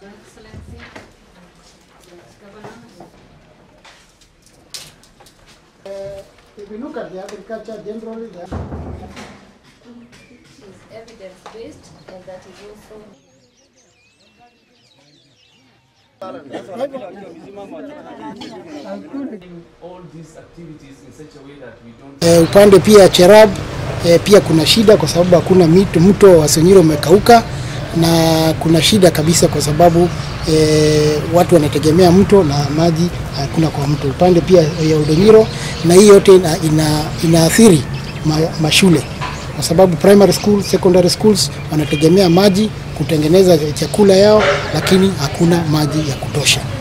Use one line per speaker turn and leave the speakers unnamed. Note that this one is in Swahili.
Excellency, Governor.
If you look at the agriculture generally, the
is evidence-based and that is also
all these activities in such a way that we don't
eh, upande pia Cherab eh, pia kuna shida kwa sababu hakuna mito, mto wa Sonyiro umekauka na kuna shida kabisa kwa sababu eh, watu wanategemea mto na maji hakuna kwa mto. Upande pia ya Udonyiro na hii yote ina, ina, inaathiri ma, mashule kwa sababu primary school, secondary schools wanategemea maji kutengeneza chakula yao, lakini hakuna maji ya kutosha.